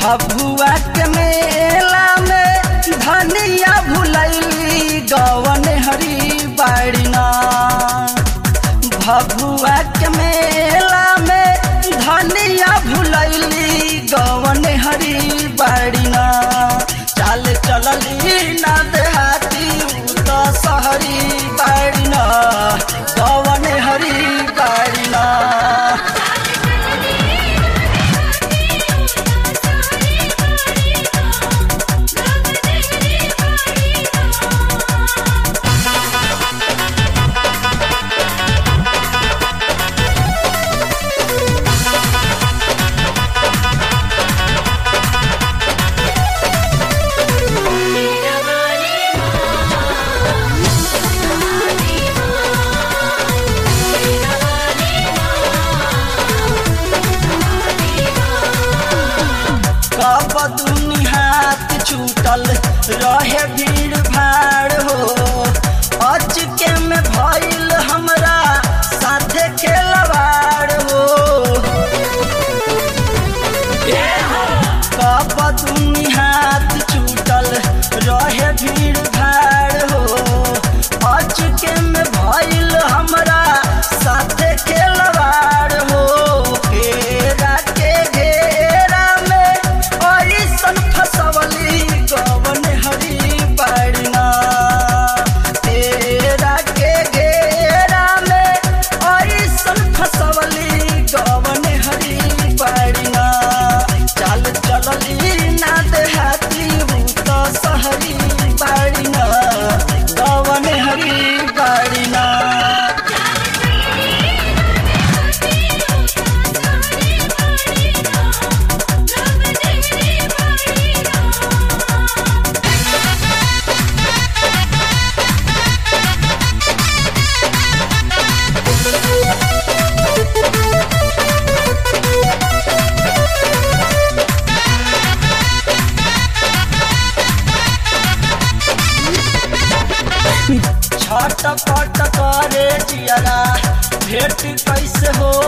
भभुआ के मेला में धनिया भुलैली गवन हरी बाड़ीना भभुआ के मेला में धनिया भुलैली गवन हरी बाड़ीना चाल चलली ना देहाती उ त सहरी बाड़ीना गवन हरी बाड़ीना कब दुनी हाथ छूटल रहे भीड़ भाड़ हो अचके में भइल हमरा साथे खेलवाड़ हो कब दुनी हाथ छूटल रहे भीड़ भाड़ हो अचके में भइल हमरा साथे खेलवाड़ हो घेरा के घेरा में ऐसन फसवली गवन हरी बाड़ना तेरा के घेरा में ऐसन फसवली गवन हरी बाड़ना चल चलली ना देहाती हूँ तो सहरी बाड़ना गवन हरी बाड़ना छटपट करे जियरा भेट कैसे हो